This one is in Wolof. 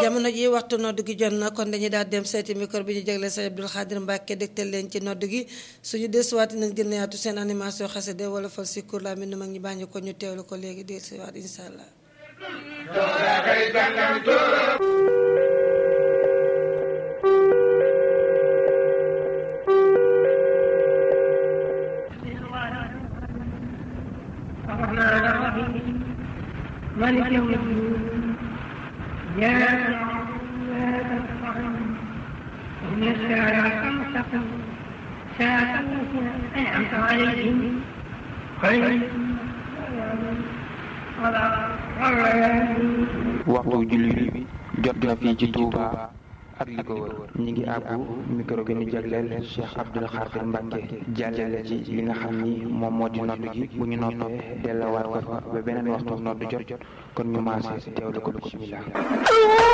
jamono ji waxtu nodd gi jot na kon dañuy daal dem seeti micro bi ñu jagleel Sëriñ Abdul Xaadir Mbàkke dégtal leen ci nodd gi suñu desuwaati nañ gën a yaatu seen animation xasida wala fal si kur la mbind mag ñi bàññi ko ñu teewlu ko léegi desuwaat insha allah الرحمن الرحيم مالك يوم الدين إياك نعبد وإياك نستعين اهدنا الصراط المستقيم صراط الذين أنعمت عليهم غير waxtu julli bi jot na fii ci Touba ak li ko wër ñi ngi àbbu micro gi ñu jagleel Cheikh Abdoul Khadir Mbacke jàllale ci li nga xam ni moom moo di nodd gi bu ñu noppee dellawaat ko fa ba beneen waxtu nodd jot jot kon ñu maase teewlu ko bismillah